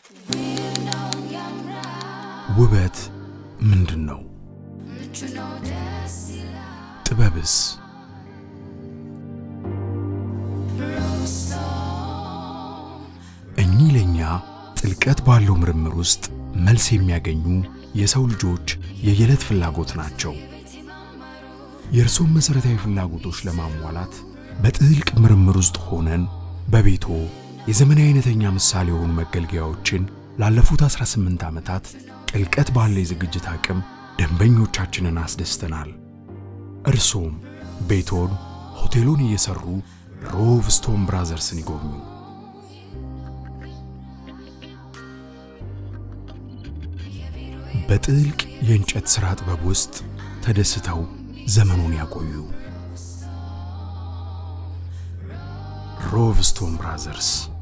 ውበት ምንድን ነው? ጥበብስ? እኚህ ለእኛ ጥልቀት ባለው ምርምር ውስጥ መልስ የሚያገኙ የሰው ልጆች የየዕለት ፍላጎት ናቸው። የእርሶን መሠረታዊ ፍላጎቶች ለማሟላት በጥልቅ ምርምር ውስጥ ሆነን በቤቶ የዘመናዊ አይነተኛ ምሳሌ የሆኑ መገልገያዎችን ላለፉት 18 ዓመታት ጥልቀት ባለ የዝግጅት አቅም ደንበኞቻችንን አስደስተናል። እርሶም ቤቶን፣ ሆቴሉን እየሰሩ ሮቭ ስቶን ብራዘርስን ይጎብኙ። በጥልቅ የእንጨት ሥራ ጥበብ ውስጥ ተደስተው ዘመኑን ያቆዩ። ሮቭ ስቶን ብራዘርስ